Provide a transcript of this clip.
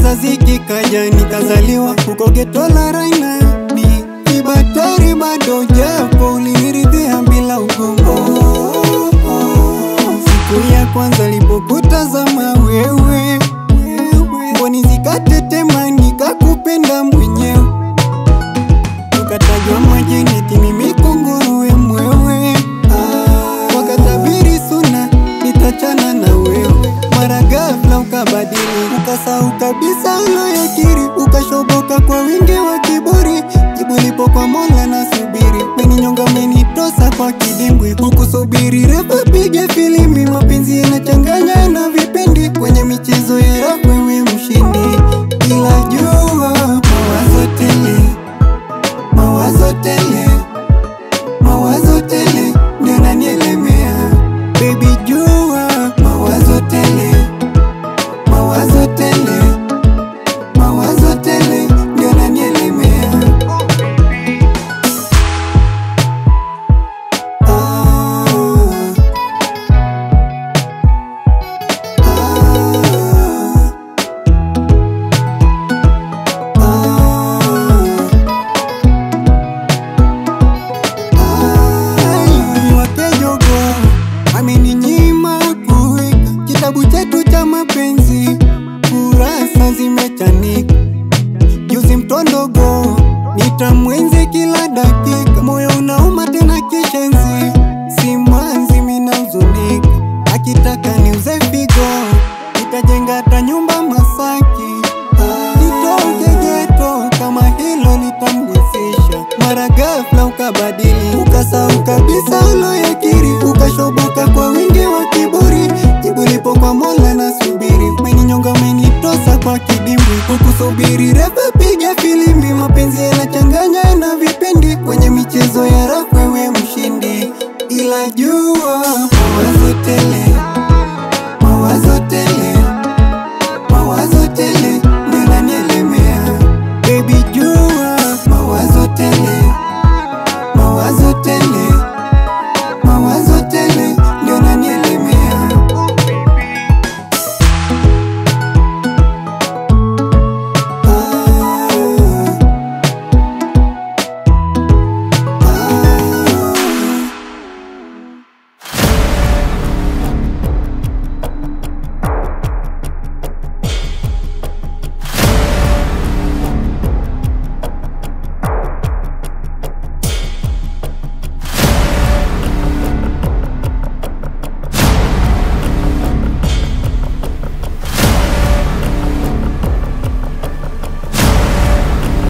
kizazi kikaja nikazaliwa huko geto la Raina ni kibatari bado japo uliniridhia bila ugongo siku ya kwanza lipokutazama wewe mboni zikatetema nikakupenda mwenyewe ukatajwa majini eti mimi kunguruwe mwewe ah, wakatabiri suna nitachana na wewe mara ghafla ukabadili ukasahau kabisa uloyakiri ukashoboka kwa wingi wa kiburi jibu lipo kwa mola na subiri meninyonga menitosa kwa kidimbwi hukusubiri refa pige filimbi mapenzi yanachanganya na vipindi kwenye michezo ya rap wewe mshindi ila jua mawazo tele mawazo tele mawazo tele ndio nanielemea baby jua mawazo tele mawazo tele mawazo tele ndio nanielemea ah, ah, ah. wakejogo ameninyima kuweka kitabu chetu cha mapenzi, kurasa zimechanika. Juzi mtondogo nitamwenzi kila dakika, moyo unauma tena kishenzi, simanzi minahuzunika, akitaka niuze figo, nitajenga hata nyumba Masaki, nitoke geto kama hilo litamgusisha. Mara ghafla ukabadili, ukasahau kabisa uloyakiri, ukashoboka kwa wingi wa kiburi. Jibu lipo kwa Mola na subiri, umeninyonga umenitosa kwa kidimbwi, hukusubiri refa piga filimbi, mapenzi yanachanganya na vipindi, kwenye michezo ya rap wewe mshindi, ila jua mawazo tele